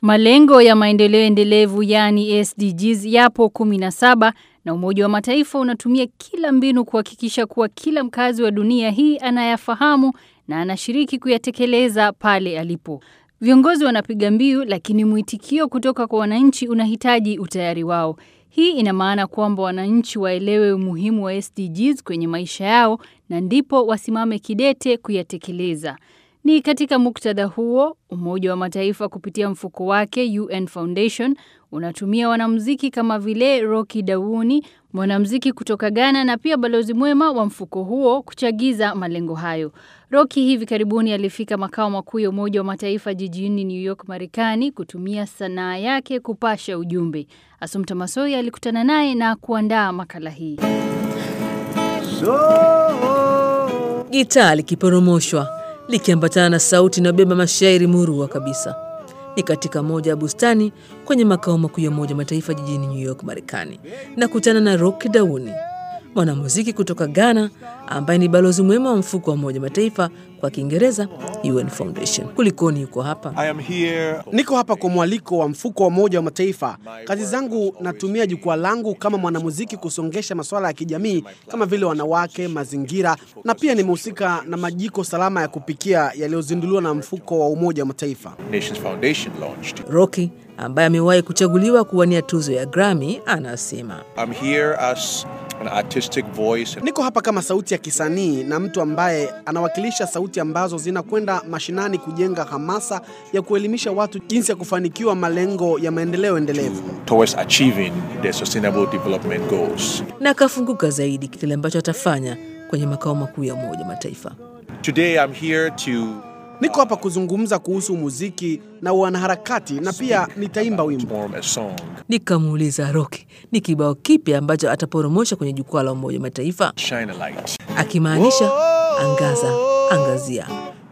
Malengo ya maendeleo endelevu yani SDGs yapo 17 na Umoja wa Mataifa unatumia kila mbinu kuhakikisha kuwa kila mkazi wa dunia hii anayafahamu na anashiriki kuyatekeleza pale alipo. Viongozi wanapiga mbiu lakini mwitikio kutoka kwa wananchi unahitaji utayari wao. Hii ina maana kwamba wananchi waelewe umuhimu wa SDGs kwenye maisha yao na ndipo wasimame kidete kuyatekeleza. Ni katika muktadha huo, Umoja wa Mataifa kupitia mfuko wake UN Foundation unatumia wanamuziki kama vile Rocky Dawuni, mwanamuziki kutoka Ghana na pia balozi mwema wa mfuko huo kuchagiza malengo hayo. Rocky hivi karibuni alifika makao makuu ya Umoja wa Mataifa jijini New York, Marekani kutumia sanaa yake kupasha ujumbe. Asumta Masoi alikutana naye na kuandaa makala hii. Gitaa likiporomoshwa likiambatana na sauti inayobeba mashairi murua kabisa. Ni katika moja ya bustani kwenye makao makuu ya Umoja Mataifa jijini New York, Marekani, na kutana na Rocky Dauni, mwanamuziki kutoka Ghana ambaye ni balozi mwema wa mfuko wa Umoja Mataifa kwa Kiingereza UN Foundation. Kulikoni yuko hapa? I am here. Niko hapa kwa mwaliko wa mfuko wa Umoja wa Mataifa. Kazi zangu natumia jukwaa langu kama mwanamuziki kusongesha masuala ya kijamii kama vile wanawake, mazingira na pia nimehusika na majiko salama ya kupikia yaliyozinduliwa na mfuko wa Umoja wa Mataifa. Nations Foundation launched. Rocky ambaye amewahi kuchaguliwa kuwania tuzo ya Grammy anasema I'm here as an artistic voice. Niko hapa kama sauti ya kisanii na mtu ambaye anawakilisha sauti ambazo zinakwenda mashinani kujenga hamasa ya kuelimisha watu jinsi ya kufanikiwa malengo ya maendeleo endelevu. towards achieving the sustainable development goals. na akafunguka zaidi kile ambacho atafanya kwenye makao makuu ya Umoja Mataifa. Today I'm here to Niko hapa kuzungumza kuhusu muziki na wanaharakati na pia nitaimba wimbo. form a song. Nikamuuliza Rocky ni kibao kipi ambacho ataporomosha kwenye jukwaa la Umoja Mataifa, Shine a light. akimaanisha angaza, angazia.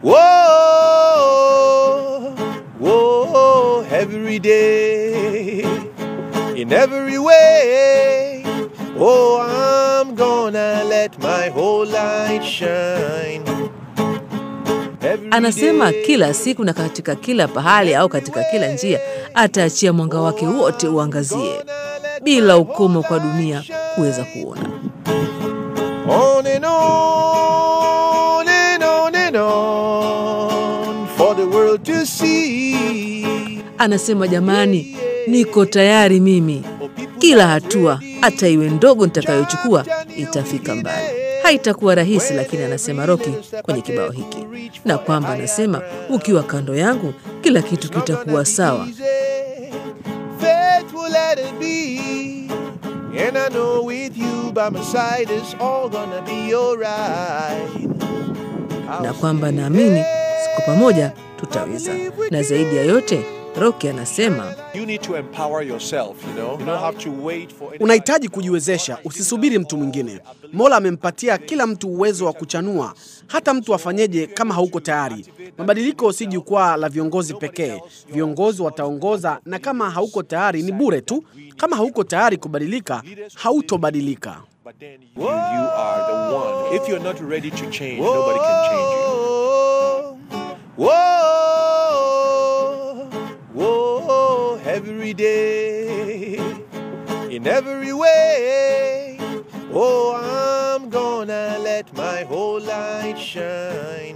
Whoa, whoa, every day, in every way. Oh, I'm gonna let my whole light shine. Every Anasema day. kila siku na katika kila pahali au katika kila njia ataachia mwanga wake wote uangazie bila ukomo kwa dunia kuweza kuona. On and on and on and on for the world to see. Anasema jamani, niko tayari mimi. Kila hatua hata iwe ndogo nitakayochukua itafika mbali. Haitakuwa rahisi, lakini anasema Rocky kwenye kibao hiki, na kwamba anasema ukiwa kando yangu kila kitu kitakuwa sawa. Faith will let it be. And I know with you by my side it's all gonna be alright. na kwamba naamini siku pamoja tutaweza. Na zaidi ya yote, Rocky anasema You need to empower yourself, you know. You don't have to wait for any- Unahitaji kujiwezesha, usisubiri mtu mwingine. Mola amempatia kila mtu uwezo wa kuchanua, hata mtu afanyeje kama hauko tayari. Mabadiliko si jukwaa la viongozi pekee. Viongozi wataongoza, na kama hauko tayari ni bure tu. Kama hauko tayari kubadilika, hautobadilika. But then you, you are the one. If you're not ready to change, nobody can change you. Whoa, whoa, whoa, every day, in every way. Oh, I'm gonna let my whole light shine.